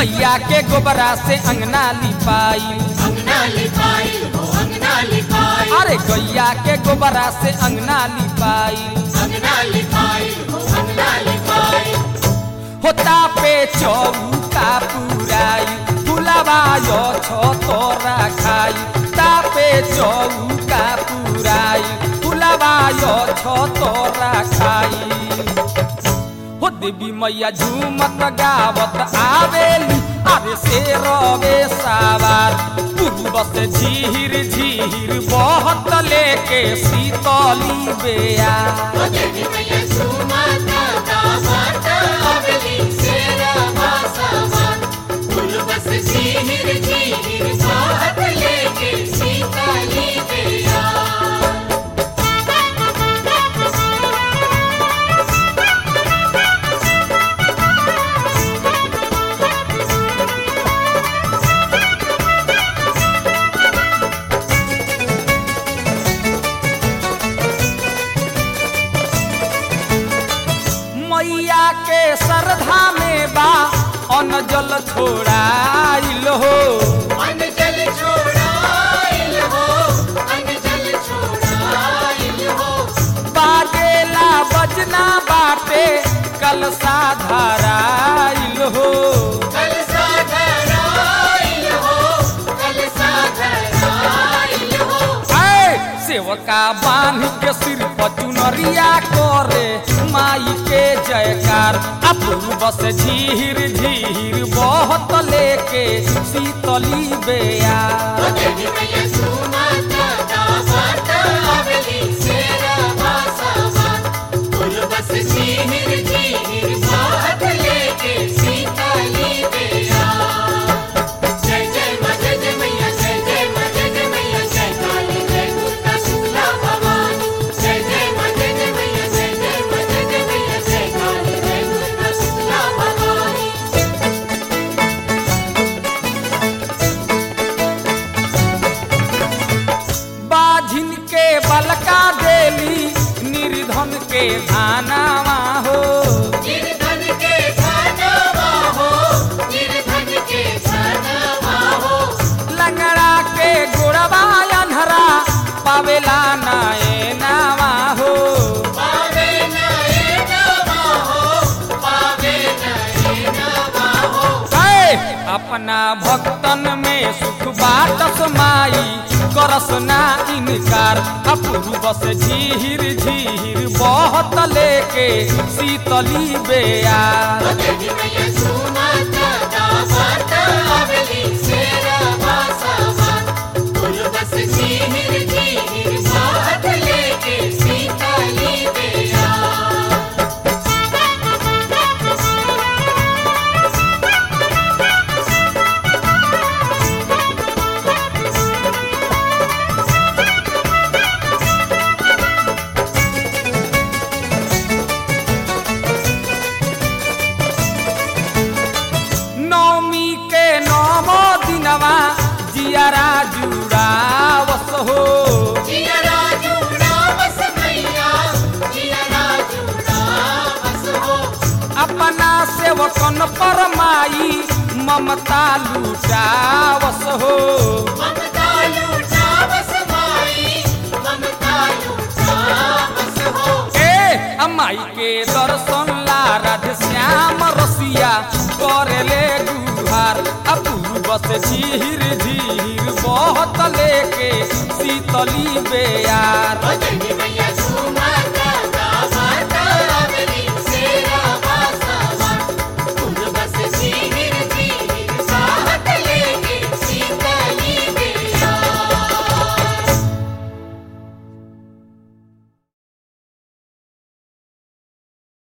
गैया के गोबरा से अंगना लिपाई अंगना लिपाइल हो अंगना लिपाइल अरे गैया के गोबरा से अंगना लिपाई अंगना लिपाइल हो अंगना लिपाइल होता पे चौका पुराई फुलवा यो छो तोरा खाई तापे चौका पुराई फुलवा यो छो तोरा खाई हो देवी मैया झूमत गावत आवेली अरे से रवे सावार पूर्व से झीर झीर बहत लेके शीतली बेया ओ देवी मैया झूमत गावत आवेली शेरा बासमान फूल बस झीर झीर बाहत लेके सीताली बेया मैया के श्रद्धा में बा अन्न जल छोड़ाइल हो अन्न जल छोड़ाइल हो अन्न जल छोड़ाइल हो बाजेला बजना बाटे कल साधाराइल हो कल साधराइल हो कल साधराइल हो ऐ सेवका बांध के सिर पर चुनरिया करे माई के जयकार अपूर्व से झीर झीर बहुत लेके शीतली बेया ओ देवी मैया झूमत गावत आवेली शेरा बासमान फूल बस झीर झीर बाहत लेके सीताली बेया जय जय माँ जय जय मैया जय जय माँ जय जय मैया जय काली जय दुर्गा शुक्ला भवानी जय जय माँ जय जय मैया जय जय माँ जय जय मैया जय काली जय दुर्गा शुक्ला भवानी बाझिन के बलका देली निर्धन के धानावा हो निर्धन के धनवा हो निर्धन के धनवा हो लंगड़ा के गोड़वा अनहरा पावेला नाए नावा हो पावे नए नवा हो पावे नए नवा हो ऐ अपना भक्तन में सुख बाटस माई करस ना इनकार अपूर्व से झीर झीर बहुत लेके शीतली बेया ओ देवी मैया झूमत गावत आवेली शेरा बासमान फूल बस झीर झीर बाहत लेके सीताली बेया नौमी के नौमो दिनवा जियारा जुड़ावस हो जिया राजूड़ा बस मैया जिया राजूड़ा बस हो अपना सेवकन पर माई ममता लुटावस हो ममता लूटा बस भाई ममता लूटा बस हो ए अमाई के दर्शन ला राधे श्याम रसिया करेले गुहार अपूर्व से झीर झीर बहुत लेके शीतली बेयार ओ देवी